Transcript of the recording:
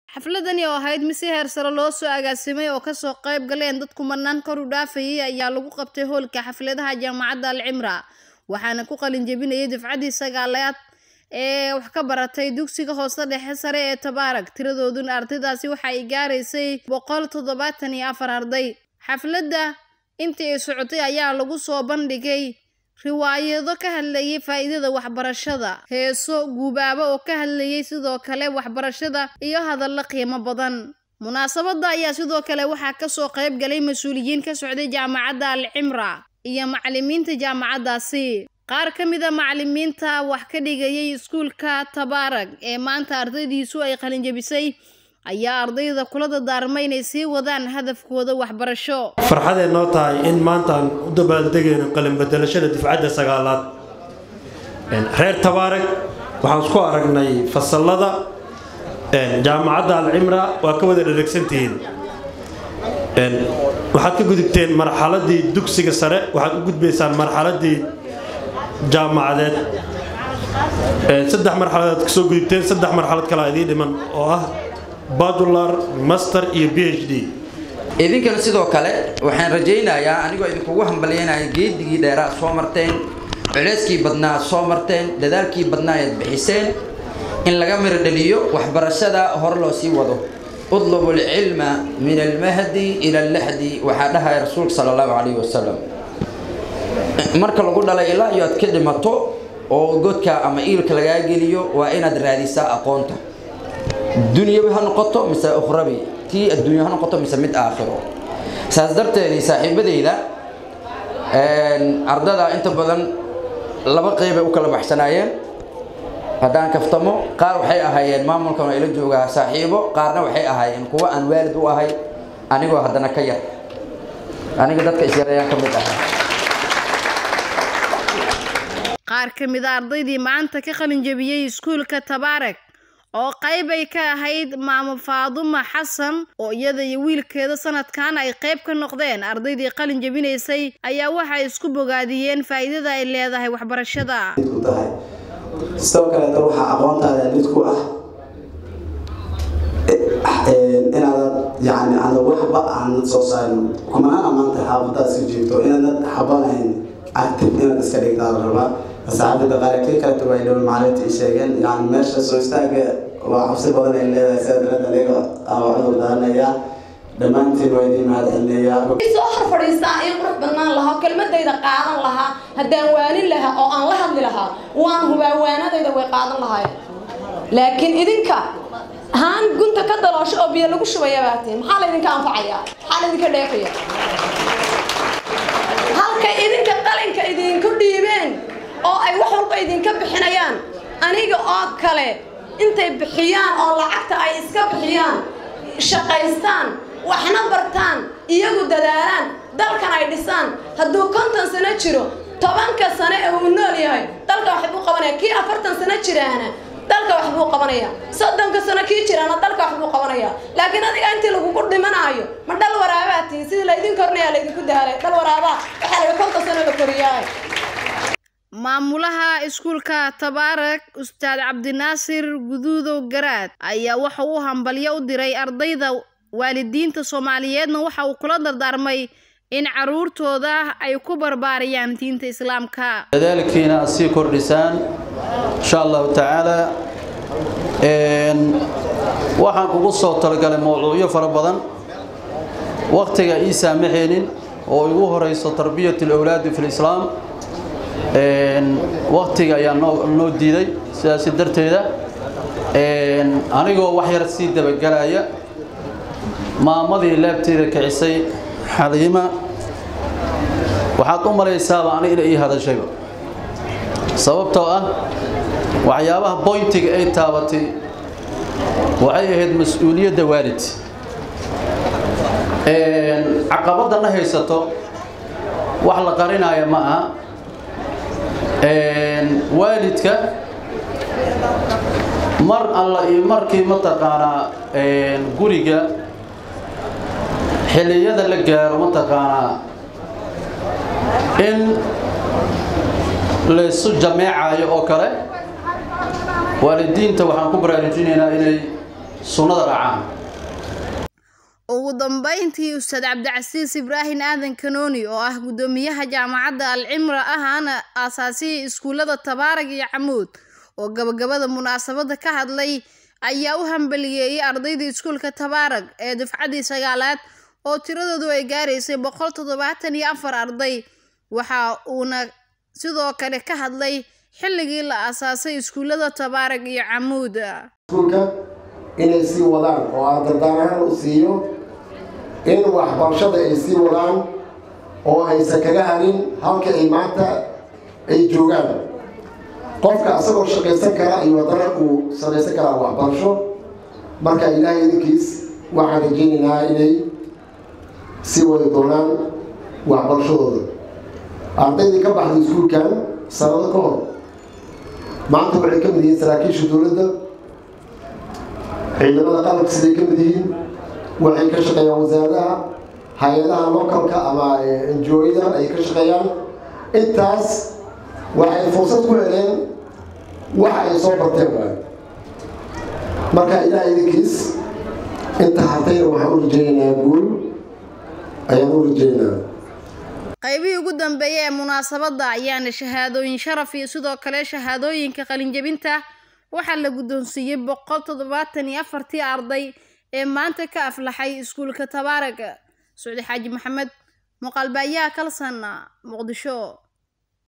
xafladani oo ahayd mid si heer sare loo soo agaasimay oo kasoo qayb galeen dad kumanaan kor u dhaafayay ayaa lagu qabtay hoolka xafladaha jaamacadda alcimra waxaana ku qalin jebinayay dafcaddii sagaalaad ee wax ka baratay dugsiga hoose dhexe sare ee tabaarag tiradooduna ardaydaasi waxa ay gaaraysay boqol toddobaatan iyo afar arday xafladda intii ay socotay ayaa lagu soo bandhigay riwaayado ka hadlayay faa'iidada waxbarashada heeso guubaabo oo ka hadlayay sidoo kale waxbarashada iyo hadallo qiimo badan munaasabadda ayaa sidoo kale waxaa kasoo qayb galay mas-uuliyiin ka socday jaamacadda alcimra iyo macalimiinta jaamacaddaasi qaar ka mida macalimiinta wax ka dhigayay iskuulka tabaarag ee maanta ardaydiisu ay qalinjebisay ayaa ardayda kula dardaarmay inay sii wadaan hadafkooda waxbarasho farxadee noo tahay in maantaan u dabaaldegayno qalinbedelashada difcadda sagaalaad reer tabaarag waxaan isku aragnay fasallada jaamacadda alcimra waa ka wada dheregsantihiin waxaad ka gudubteen marxaladii dugsiga sare waxaad u gudbaysaan marxaladii jaamacadeed saddex marxaladood kasoo gudubteen saddex marxalad kalaa idiin dhiman oo ah badular master iyo b h d idinkana sidoo kale waxaan rajaynayaa anigoo idinkugu hambalyaynaya geedigii dheeraad soo marteen culeyskii badnaa aad soo marteen dadaalkii badnaa ayaad bixiseen in laga miro dhaliyo waxbarashada hor loo sii wado udlubu alcilma min almahdi ila allaxdi waxaa dhahaya rasuulka sala allahu calayhi wasalam marka lagu dhalay ilaa iyo aad ka dhimato oo godka ama iilka lagaa geliyo waa inaad raadisaa aqoonta dunyabi ha noqoto mise ukhrabi tii adduunya ha noqoto mise mid aakhiro saas darteedii saaxiibadayda ardada inta badan laba qeybay u kala baxsanaayeen haddaan kaftamo qaar waxay ahaayeen maamulkan waa ila joogaa saaxiibo qaarna waxay ahaayeen kuwa aan waalid u ahay anigoo haddana ka yar aniga dadka isyareeyaan ka mid ahay qaar ka mid a ardaydii maanta ka qalin jebiyey iskuulka tabaarag oo qayb ay ka ahayd maamo faaduma xasan oo iyada iyo wiilkeeda sanadkan ay qayb ka noqdeen ardaydii qalin jebinaysay ayaa waxay isku bogaadiyeen faa'iidada ay leedahay waxbarashada sidoo kaleeto waxaa aqoontaada mid ku ah inaadan yani aanad waxba aanad soo saarin kumanaan maanta xaafadaas ka jiifto inaanad xabanayn active inaad iska dhigtaa la rabaa saxaabada qaarkii kaleto way dhowl maalinta i sheegeen yani meesha soo istaaga waa cabsi badan ay leedahay sida darada aniga aa cudur daaranayaa dhammaantiin waa idiin mahad celinayaa soo hor fadhiistaa in qurux badnaan lahaa kelmadayda qaadan lahaa haddaan waanin lahaa oo aan la hadli lahaa waan hubaa waanadayda way qaadan lahaayeen laakiin idinka haan gunta ka daloosho oo biyo lagu shubaya baatiin maxaa laydinka anfacayaa maxaa laydinka dheefaya halkay idinka qalinka idinku dhiibeen oo ay wax walba idinka bixinayaan aniga oo kale intay bixiyaan oo lacagta ay iska bixiyaan shaqaystaan waxna bartaan iyagu dadaalaan dalkan ay dhisaan hadduu konton sano jiro tobanka sano ee uu nool yahay dalka wax buu qabanaya kii afartan sano jiraana dalka wax buu qabanaya soddonka sano kii jiraana dalka wax buu qabanaya laakiin adiga intii lagugu dhimanaayo ma dhal waraabaa tihin sidii laydin kornaya laydinku daalay dhal waraabaa waxaa laga konton sano la koriyaa maamulaha iskuulka tabaarag ustaad cabdinaasir guduudow garaad ayaa waxa uu hambalyo u diray ardayda waalidiinta soomaaliyeedna waxa uu kula dardaarmay in caruurtooda ay ku barbaariyaan diinta islaamka dadaalkiina aad sii kordhisaan insha allahu tacaala waxaan kugu soo talagalay mawduucyo fara badan wakhtiga ii saamaxaynin oo igu horeyso tarbiyat alawlaadi fi lislaam wakhtiga ayaa noo diiday sidaasi darteeda anigoo wax yar sii dabagelaya maamadii laabteeda kicisay xaliima waxaad u malaysaaba ani ina ii hadashayba sababtoo ah waxyaabaha boyntiga ay taabatay waxay ahayd mas-uuliyadda waalid caqabadana haysato wax la qarinaya ma aha waalidka mar alla iyo markii mataqaanaa guriga xilliyada la gaaro mataqaanaa in laysu jameecayo oo kale waalidiinta waxaan ku baraarujinaynaa inay sunnada raacaan ugu dambeyntii ustaad cabdicasiis ibraahim aadan kanooni oo ah guddoomiyaha jaamacadda alcimra ahaana aasaasihii iskuullada tabaarag iyo camuud oo gabagabada munaasabadda ka hadlay ayaa u hambaliyeeyey ardayda iskuulka tabaarag ee dufcaddii sagaalaad oo tiradoodu ay gaaraysay boqol toddobaatan iyo afar arday waxa uuna sidoo kale ka hadlay xilligii la aasaasay iskuullada tabaarag iyo camuud iskuulka inay sii wadaan oo aan dardaan ahaan u siiyo in waxbarashada ay sii wadaan oo aysan kaga harin halka ay maanta ay joogaan qofka asagoo shaqaysan kara iyo haddana uu samaysan karaa waxbarasho marka ilaahay idinkiis waxaan rajaynaynaa inay sii wadi doonaan waxbarashadooda ardaydii ka baxday iskuulkan sanado ka hor maanta waxay ka mid yihiin saraakiisha dowladda ciidamada qalabka siday ka mid yihiin waxay ka shaqeeyaan wasaaradaha hay-adaha localka ama enjooyada ay ka shaqeeyaan intaas waxay fursad ku heleen waxa ay soo barteen waay marka ilaah idinkiis inta hartayna waxaan u rajaynaynaa guul ayaan u rajaynaynaa qaybihii ugu dambeeyay ee munaasabadda ayaana shahaadooyin sharaf iyo sidoo kale shahaadooyinka qalinjebinta waxaa la guddoonsiiyey boqol toddobaatan iyo afartii arday ee maanta ka aflaxay iskuulka tabaarag socdi xaaji maxamed muuqaalbaayaha kalsan muqdisho